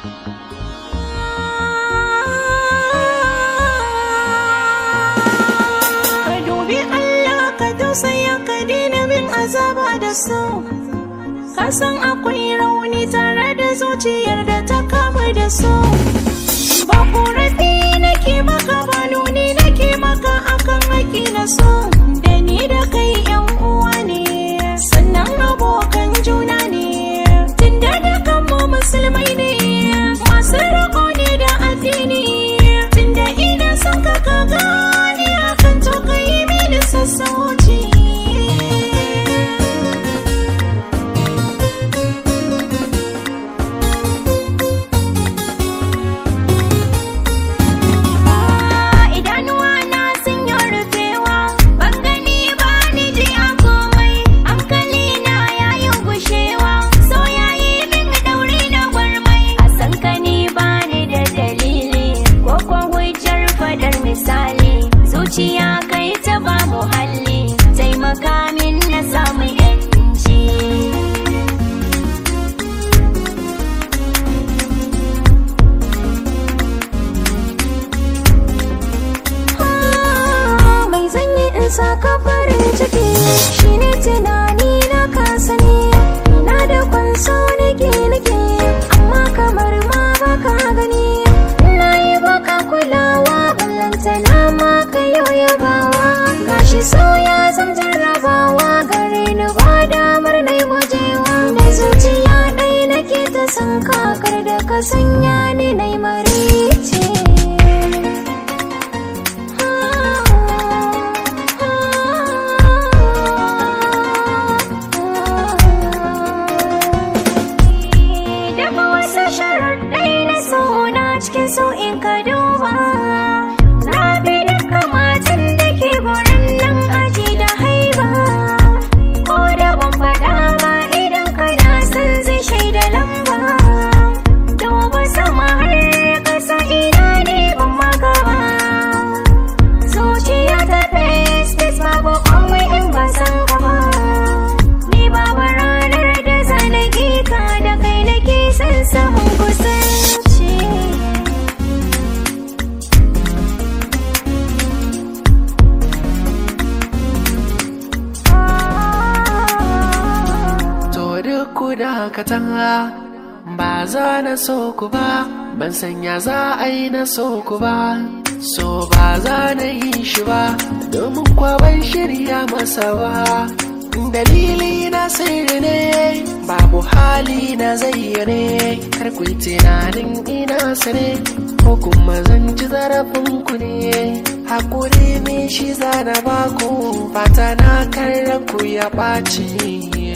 Ka dubi Allah ka tausaya ka daina bin azaba da su. Ka san akwai rauni tare da zuciyar da ta kama da su. Ba korafi nake maka ba nuni nake maka akan haƙi na so. Da ni da kai yan uwa ne, sannan abokan juna ne. Tunda da kanmu musulmai ne, masu rako ne da addini. Tunda ina son ka ka gane akan to ka yi mini sassauci. idanuwa na sun yi rufewa ban gani ba ni ji a komai hankali na ya yi gushewa so ya yi min dauri na gwarmai a san ka ni ba ni da dalili ko kwa hujjar fadar misali zuciya kai ta ba muhalli taimaka min na samu yanci mai zanyi in saka farin ciki shine tunani na kasa ne na da kwanso nake nake amma kamar ma baka gani na yi baka kulawa ballanta na ma ka yau yabawa gashi so ya zam jarrabawa gare ni ba damar na yi gujewa da zuciya ɗai nake ta san kakar da ka sanya ni na yi marice Daga wasu sharaɗai na suna cikin sau'in ka duba. Na bi duka matan da ke gurin nan aji da haiba. Ko da ban faɗa ba idan kana son zai shaida lamba. Duba sama har ƙasa ina ne ban maka ba. Zuciya ta fes fes babu komai in ba san ka ba. Ni babu ranar da zanaki ka da kai nake son samun kusanci. To duk ku dakatan ba za na so ku ba, ban sanya za a yi na so ku ba. So ba za na yi shi ba, domin kwa ban shirya masa ba. Dalili na sirri ne, babu hali na zayyane, kar ku yi tunanin ina sane, ko kuma zan ci zarafin ku ne. Hakuri ne shi zana baku, fata na kar ku ya ɓaci.